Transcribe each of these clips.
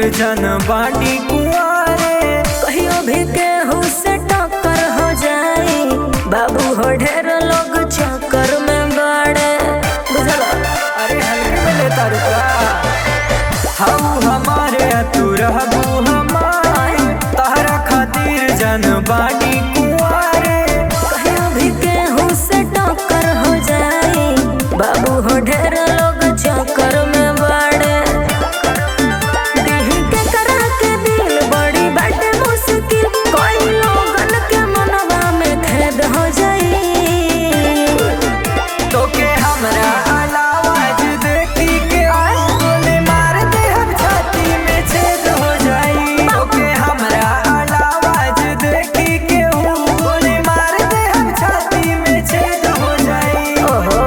जन बाटी कुआरे कहियो भी केहू से टक्कर हो जाई बाबू हो ढेर लोग चक्कर में बड़े बुझल अरे हल्के में लेता रुका हाउ हमारे तू रहबू हमारे तहरा खातिर जन बाटी कुआरे कहियो भी केहू से टक्कर हो जाई बाबू हो ढेर लोग चक्कर में बड़े दिही के करा के दिल बड़ी बाटे मुश्किल कोई लोगन के मनवा में खेद हो जाई तो के हमरा अलावा आज देखी के गोली मार दे हम छाती में छेद हो जाई तो के हमरा अलावा आज देखी के गोली मार दे हम छाती में छेद हो जाई ओहो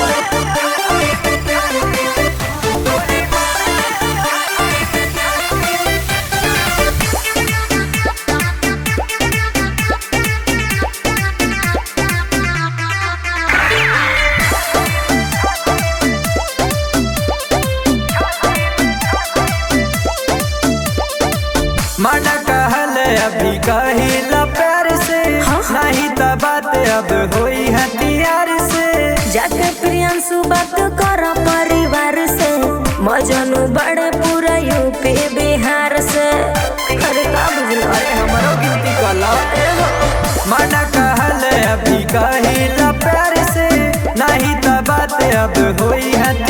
मन कहल अभी कहिला प्यार से नहीं त बात अब होई हथियार से जाके प्रियांशु बात कर परिवार से मजनू बड़े पूरा यूपी बिहार से अरे का बुझलो अरे हमरो गिनती कला मन कहल अभी कहिला प्यार से नहीं त बात अब होई हथियार